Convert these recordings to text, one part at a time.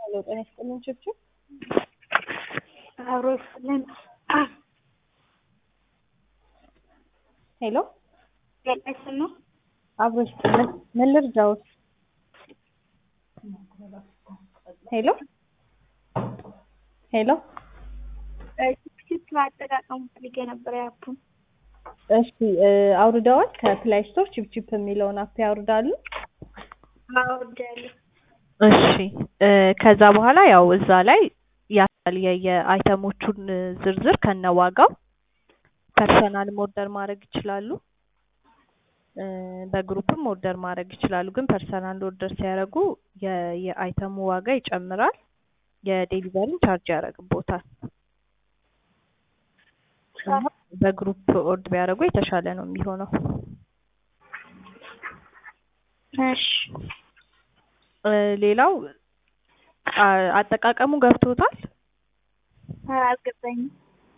ሄሎ ጤና ይስጥልን ችብችብ አብሮ ይስጥልን። ሄሎ ገለጽ ነው። አብሮ ይስጥልን ምን ልርዳዎት? ሄሎ ሄሎ ቲፕ አጠቃቀሙ ፈልጌ ነበር ያፑን። እሺ እ አውርደዋል ከፕላይ ስቶር ቺፕቺፕ የሚለውን አፕ ያወርዳሉ። አወርዳለሁ። እሺ እ ከዛ በኋላ ያው እዛ ላይ ያሳል የየአይተሞቹን ዝርዝር ከነዋጋው ፐርሰናልም ኦርደር ማድረግ ይችላሉ። እ በግሩፕም ኦርደር ማድረግ ይችላሉ። ግን ፐርሰናል ኦርደር ሲያደርጉ የ- የአይተሙ ዋጋ ይጨምራል። የዴሊቨሪን ቻርጅ ያደርግቦታል። እና በግሩፕ ኦርድ ቢያደርጉ የተሻለ ነው የሚሆነው። እሺ እ ሌላው አ- አጠቃቀሙ ገብቶታል? አልገባኝም።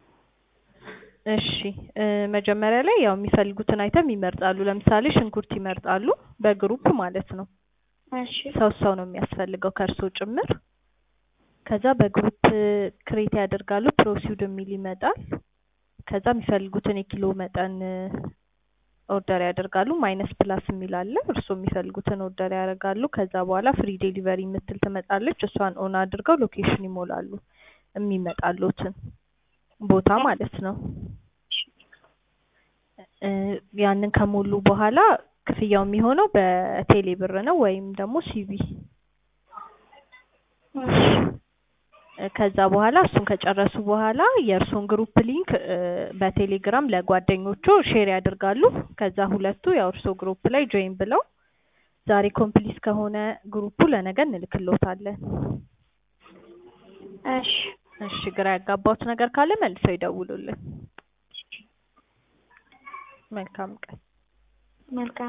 እሺ እ መጀመሪያ ላይ ያው የሚፈልጉትን አይተም ይመርጣሉ። ለምሳሌ ሽንኩርት ይመርጣሉ፣ በግሩፕ ማለት ነው። እሺ ሰው ሰው ነው የሚያስፈልገው ከእርሶ ጭምር። ከዛ በግሩፕ ክሬት ያደርጋሉ። ፕሮሲድ የሚል ይመጣል። ከዛ የሚፈልጉትን የኪሎ መጠን ኦርደር ያደርጋሉ። ማይነስ ፕላስ የሚል አለ። እርስዎ የሚፈልጉትን ኦርደር ያደርጋሉ። ከዛ በኋላ ፍሪ ዴሊቨሪ የምትል ትመጣለች። እሷን ኦን አድርገው ሎኬሽን ይሞላሉ፣ የሚመጣሉትን ቦታ ማለት ነው። እ ያንን ከሞሉ በኋላ ክፍያው የሚሆነው በቴሌ ብር ነው ወይም ደግሞ ሲቢ ከዛ በኋላ እሱን ከጨረሱ በኋላ የእርሶን ግሩፕ ሊንክ እ በቴሌግራም ለጓደኞቹ ሼር ያደርጋሉ። ከዛ ሁለቱ ያው እርሶ ግሩፕ ላይ ጆይን ብለው ዛሬ ኮምፕሊት ከሆነ ግሩፑ ለነገ እንልክሎታለን። እሺ እሺ ግራ ያጋባዎት ነገር ካለ መልሰው ይደውሉልን። መልካም ቀን። መልካም